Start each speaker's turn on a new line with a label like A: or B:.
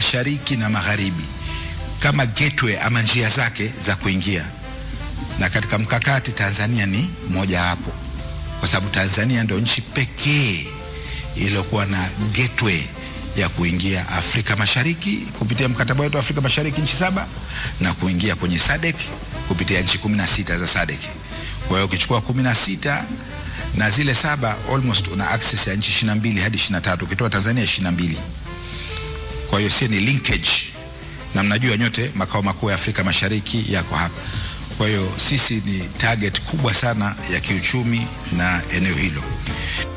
A: mashariki na magharibi kama gateway ama njia zake za kuingia, na katika mkakati Tanzania ni moja hapo, kwa sababu Tanzania ndio nchi pekee iliyokuwa na gateway ya kuingia Afrika Mashariki kupitia mkataba wetu wa Afrika Mashariki nchi saba na kuingia kwenye SADC kupitia nchi kumi na sita za SADC. Kwa hiyo ukichukua kumi na sita na zile saba almost una access ya nchi 22 hadi 23 ukitoa Tanzania 22. Kwa hiyo si ni linkage, na mnajua nyote makao makuu ya Afrika Mashariki yako hapa. Kwa hiyo sisi ni target kubwa sana ya kiuchumi na eneo hilo.